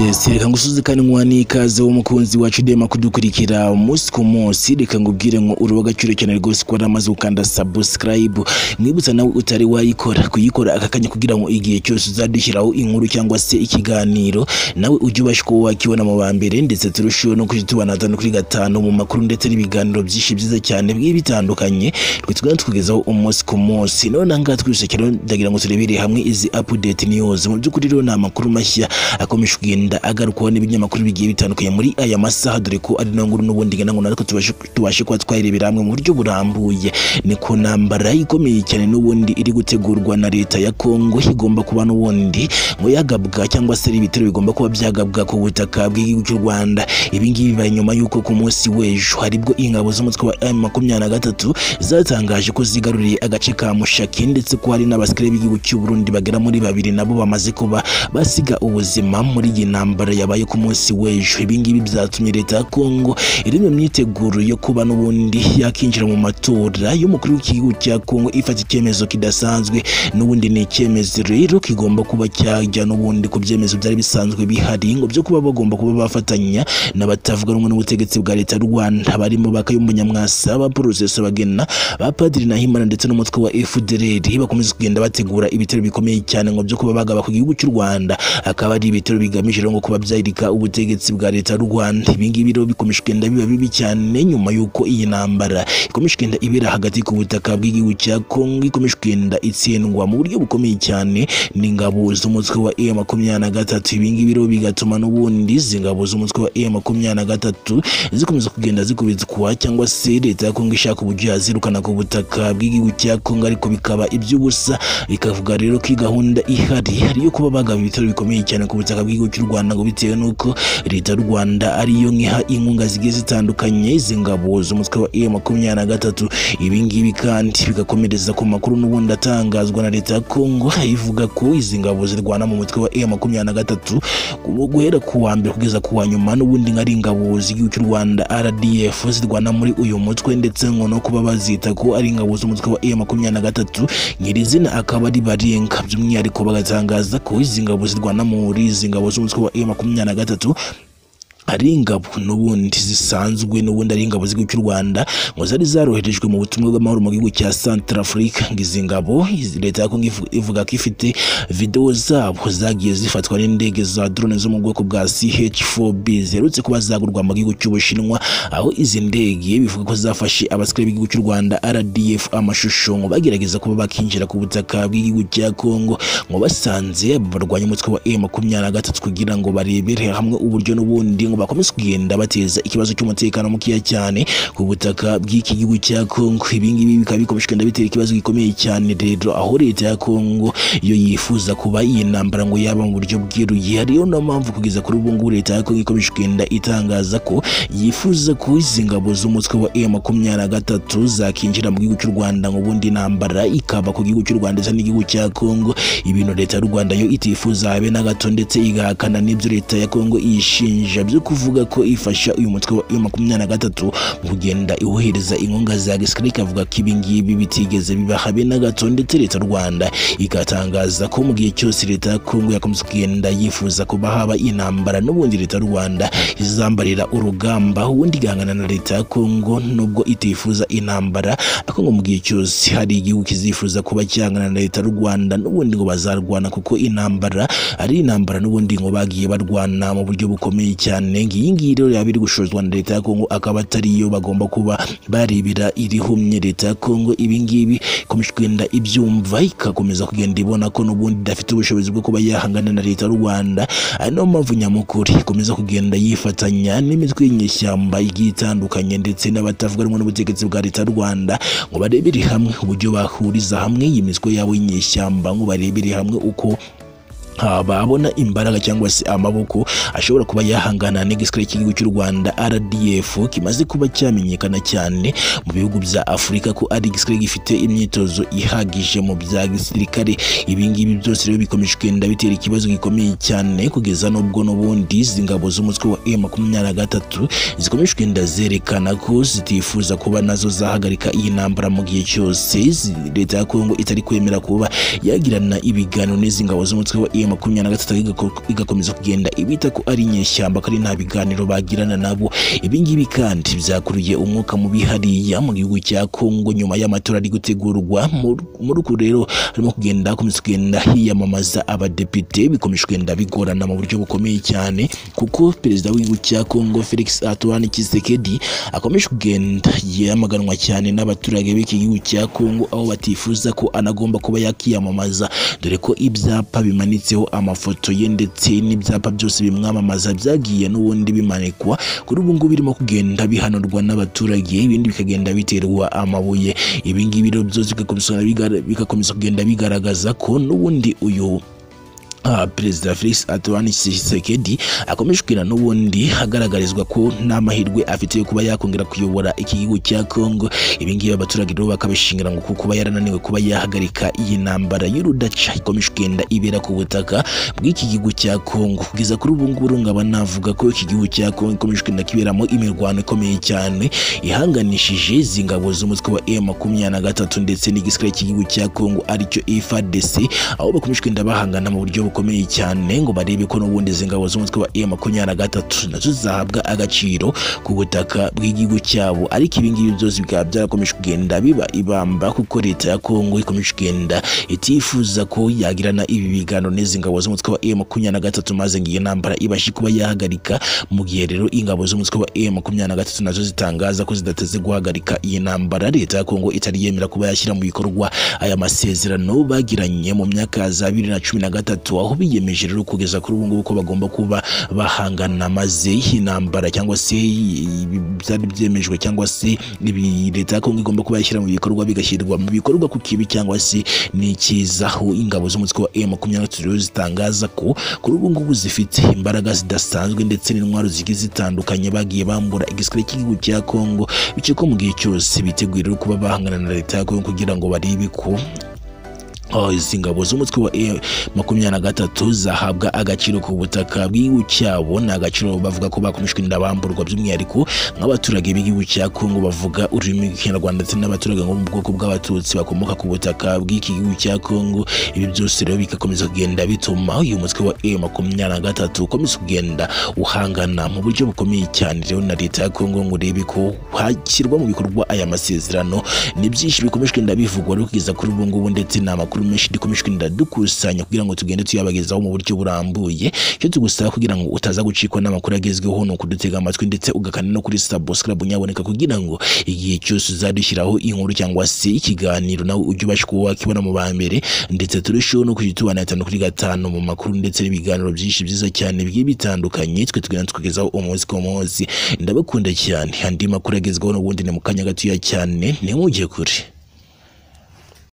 byese reka ngushizikanywa n'ikaze w'umukunzi wacu dema kudukurikira umunsi ku munsi reka ngubwire ngo uri uw'agaciro cyane rwose ko waramaze gukanda subscribe mwibutsa nawe utari wayikora kuyikora aka kanya kugira ngo igihe cyose uzadushyiraho inkuru cyangwa se ikiganiro nawe ujye ubasha kuba wakibona mu ba mbere ndetse turusheho no kujya tubana hatanu kuri gatanu mu makuru ndetse n'ibiganiro byinshi byiza cyane bigiye bitandukanye twe tugenda tukugezaho umunsi ku munsi none aha ngaha twisakira ndagira ngo turebere hamwe izi update news mu by'ukuri rero ni amakuru mashya akomeje kugenda agarukwaho n'ibinyamakuru bigiye bitandukanye muri aya masaha dore ko ari nayo nkuru n'ubundi ngira ngo natwe tubashe tubashe kuba twayirebera hamwe mu buryo burambuye ni ku ntambara ikomeye cyane n'ubundi iri gutegurwa na leta ya Kongo igomba kuba n'ubundi ngo yagabwa cyangwa se ari ibitero bigomba kuba byagabwa ku butaka bw'igihugu cy'u Rwanda ibi ngibi bibaye nyuma y'uko ku munsi w'ejo haribwo ingabo z'umutwe wa M makumyabiri na gatatu zatangaje ko zigaruriye agace ka Mushaki ndetse ko hari n'abasirikare b'igihugu cy'u Burundi bagera muri babiri nabo bamaze kuba basiga ubuzima muri iyi ntambara yabaye ku munsi w'ejo ibi ngibi byatumye leta ya Kongo iri mu myiteguro yo kuba n'ubundi yakinjira mu matora y'umukuru w'igihugu cya Kongo ifata icyemezo kidasanzwe n'ubundi ni icyemezo rero kigomba kuba cyajya n'ubundi ku byemezo byari bisanzwe bihari ngo byo kuba bagomba kuba bafatanya n'abatavuga rumwe n'ubutegetsi bwa leta y'u Rwanda barimo bakayumba nyamwasa ba porosesi bagena ba padiri Nahimana ndetse n'umutwe wa FDLR bakomeza kugenda bategura ibitero bikomeye cyane ngo byo kuba bagaba ku gihugu cy'u Rwanda akaba ari ibitero bigamije rero ngo kuba byarika ubutegetsi bwa leta y'u Rwanda ibi ngibi rero bikomeje kugenda biba bibi cyane nyuma y'uko iyi ntambara ikomeje kugenda ibera hagati ku butaka bw'igihugu cya Kongo ikomeje kugenda itsindwa mu buryo bukomeye cyane n'ingabo z'umutwe wa M makumyabiri na gatatu ibi ngibi rero bigatuma n'ubundi izi ngabo z'umutwe wa M makumyabiri na gatatu zikomeza kugenda zikubitwa cyangwa se leta ya Kongo ishaka uburyo yazirukana ku butaka bw'igihugu cya Kongo ariko bikaba iby'ubusa bikavuga rero ko iyi gahunda ihari ari yo kuba bagaba ibitero bikomeye cyane ku butaka bw'igihugu cy'u Rwanda ngo bitewe n'uko leta y'u Rwanda ariyo nkiha inkunga zigiye zitandukanye izi ngabo z'umutwe wa M makumyabiri na gatatu ibi ngibi kandi bigakomereza ku makuru n'ubundi atangazwa na leta ya Kongo ivuga ko izi ngabo zirwana mu mutwe wa M makumyabiri na gatatu guhera ku wa mbere kugeza ku wa nyuma n'ubundi nka ari ingabo z'igihugu cy'u Rwanda RDF zirwana muri uyu mutwe ndetse ngo no kuba bazita ko ari ingabo z'umutwe wa M makumyabiri na gatatu nyirizina akaba ari barenga by'umwihariko bagatangaza ko izi ngabo zirwana muri izi ngabo z'umutwe wa M makumyabiri na gatatu ari ingabo n'ubundi zisanzwe n'ubundi ari ingabo z'igihugu cy'u Rwanda ngo zari zaroherejwe mu butumwa bw'amahoro mu gihugu cya Centrafrique ngo izi ngabo leta ya Kongo ivuga ko ifite video zabo zagiye zifatwa n'indege za drone zo mu bwoko bwa CH4B ziherutse kuba zagurwa mu gihugu cy'Ubushinwa aho izi ndege bivuga ko zafashe abasirikare b'igihugu cy'u Rwanda RDF amashusho ngo bagerageza kuba bakinjira ku butaka bw'igihugu cya Kongo ngo basanze barwanya umutwe wa M23 kugira ngo barebere hamwe uburyo n'ubundi ngo bakomeze kugenda bateza ikibazo cy'umutekano mukeya cyane ku butaka bw'iki gihugu cya Kongo ibi ngibi bikaba bikomeje kugenda bitera ikibazo gikomeye cyane rero aho leta ya Kongo iyo yifuza kuba iyi ntambara ngo yaba mu buryo bwiruye ariyo no mpamvu kugeza kuri ubu ngubu leta ya Kongo ikomeje kugenda itangaza ko yifuza ko izi ngabo z'umutwe wa M makumyabiri na gatatu zakinjira mu gihugu cy'u Rwanda ngo ubundi intambara ikaba ku gihugu cy'u Rwanda ndetse n'igihugu cya Kongo ibintu leta y'u Rwanda yo itifuza habe na gato ndetse igahakana n'ibyo leta ya Kongo iyishinja byo kuvuga ko ifasha uyu mutwe wa makumyabiri na gatatu mu kugenda iwohereza inkunga za gisirikare ikavuga ko ibi ngibi bitigeze biba habe na gato ndetse leta y'u Rwanda igatangaza ko mu gihe cyose leta ya Kongo yakomeza kugenda yifuza kuba haba intambara n'ubundi leta y'u Rwanda izambarira urugamba ubundi igahangana na leta ya Kongo nubwo itifuza intambara ariko ngo mu gihe cyose hari igihugu kizifuza kuba cyangana na leta y'u Rwanda n'ubundi ngo bazarwana kuko intambara ari intambara n'ubundi ngo bagiye barwana mu buryo bukomeye cyane iyi ngiyi rero yaba iri gushozwa na leta ya Kongo akaba atari yo bagomba kuba barebera irihumye leta ya Kongo ibi ngibi ikomeje kugenda ibyumva ikakomeza kugenda ibona ko n'ubundi idafite ubushobozi bwo kuba yahangana na leta y'u Rwanda ari nayo mpamvu nyamukuru ikomeza kugenda yifatanya n'imitwe y'inyeshyamba igiye itandukanye ndetse n'abatavuga rumwe n'ubutegetsi bwa leta y'u Rwanda ngo barebere hamwe uburyo bahuriza hamwe iyi mitwe yabo y'inyeshyamba ngo barebere hamwe uko babona imbaraga cyangwa se amaboko ashobora kuba yahangana n'igisirikare cy'igihugu cy'u Rwanda RDF kimaze kuba cyamenyekana cyane mu bihugu bya Afurika ko ari igisirikare gifite imyitozo ihagije mu bya gisirikare ibi ngibi byose rero bikomeje kugenda bitera ikibazo gikomeye cyane kugeza n'ubwo n'ubundi izi ngabo z'umutwe wa M23 zikomeje kugenda zerekana ko zitifuza kuba nazo zahagarika iyi ntambara mu gihe cyose leta ya Kongo itari kwemera kuba yagirana ibiganiro n'izi ngabo z'umutwe wa ya makumyabiri na gatatu igako- igakomeza kugenda ibita ko ari inyeshyamba kandi nta biganiro bagirana nabo ibi ngibi kandi byakuruye umwuka mubi hariya mu gihugu cya Kongo nyuma y'amatora ari gutegurwa Mu- muri uku rero harimo kugenda hakomeza kugenda hiyamamaza abadepite bikomeje kugenda bigorana mu buryo bukomeye cyane kuko perezida w'igihugu cya Kongo Felix Antoine Tshisekedi akomeje kugenda yamaganwa cyane n'abaturage b'iki gihugu cya Kongo aho batifuza ko anagomba kuba yakiyamamaza dore ko ibyapa bimanitseho amafoto ye ndetse n'ibyapa byose bimwamamaza byagiye n'ubundi bimanikwa kuri ubu ngubu birimo kugenda bihanurwa n'abaturage ibindi bikagenda biterwa amabuye ibi ngibi rero byose bigakomeza bigara- bigakomeza kugenda bigaragaza ko n'ubundi uyu Ah, perezida felix antoine tshisekedi akomeje kugira n'ubundi agaragarizwa ko nta mahirwe afite yo kuba yakongera kuyobora iki gihugu cya congo ibingibi abaturage rero bakabishingira ngo kuko kuba yarananiwe kuba yahagarika iyi ntambara y'urudaca ikomeje kugenda ibera ku butaka bw'iki gihugu cya congo kugeza kuri ubu ngubu rero nkaba navuga ko iki gihugu cya congo ikomeje kugenda kiberamo imirwano ikomeye cyane ihanganishije zingabo z'umutwe wa e makumyabiri na gatatu ndetse n'igisirikare cy'igihugu cya congo aricyo ifadesi aho bakomeje kugenda bahangana mu buryo bukomeye cyane ngo barebe ko n'ubundi izi ngabo z'umutwe wa M makumyabiri na gatatu nazo zahabwa agaciro ku butaka bw'igihugu cyabo ariko ibi ngibi byose bikaba byarakomeje kugenda biba ibamba kuko leta ya Kongo ikomeje kugenda itifuza ko yagirana ibi biganiro n'izi ngabo z'umutwe wa M makumyabiri na gatatu maze ngo iyi ntambara ibashe kuba yahagarika mu gihe rero ingabo z'umutwe wa M makumyabiri na gatatu nazo zitangaza ko zidateze guhagarika iyi ntambara leta ya Kongo itari yemera kuba yashyira mu bikorwa aya masezerano bagiranye mu myaka za bibiri na cumi na gatatu aho biyemeje rero kugeza kuri ubu ngubu ko bagomba kuba bahangana maze intambara cyangwa se ibi byari byemejwe cyangwa se ibi leta ya kongo igomba kuba yashyira mu bikorwa bigashyirwa mu bikorwa ku kibi cyangwa se n'icyiza aho ingabo z'umutwe wa M makumyabiri na gatatu rero zitangaza ko kuri ubu ngubu zifite imbaraga zidasanzwe ndetse n'intwaro zigiye zitandukanye bagiye bambura igisirikare cy'igihugu cya kongo bityo ko mu gihe cyose biteguye rero kuba bahangana na leta ya kongo kugira ngo barebe ko Ah, izi ngabo z'umutwe wa M makumyabiri na gatatu zahabwa agaciro ku butaka bw'igihugu cyabo ni agaciro bavuga ko bakomejwe bamburwa by'umwihariko nk'abaturage b'igihugu cya kongo bavuga ururimi rw'ikinyarwanda ndetse n'abaturage bo mu bwoko bw'abatutsi bakomoka ku butaka bw'iki gihugu cya kongo ibi byose rero bigakomeza kugenda bituma uyu mutwe wa M makumyabiri na gatatu ukomeza kugenda uhangana mu buryo bukomeye cyane rero na leta ya kongo ngo urebe ko hashyirwa mu bikorwa aya masezerano ni byinshi bikomeje kugenda bivugwa rero kugeza kuri ubu ngubu ndetse ni amakuru menshi dukomeje kugenda dukusanya kugira ngo tugende tuyabagezaho mu buryo burambuye icyo tugusaba kugira ngo utaza gucikwa n'amakuru agezweho ni ukudutega amatwi ndetse ugakanda no kuri subscribe unyaboneka kugira ngo igihe cyose uzadushyiraho inkuru cyangwa se ikiganiro nawe ujye ubasha kuba wakibona mu ba mbere ndetse turusheho no kujya tubana gatanu kuri gatanu mu makuru ndetse n'ibiganiro byinshi byiza cyane bigiye bitandukanye twe tugenda tukugezaho umunsi ku munsi ndabakunda cyane andi makuru agezweho n'ubundi ni mu kanya gatoya cyane ntimujye kure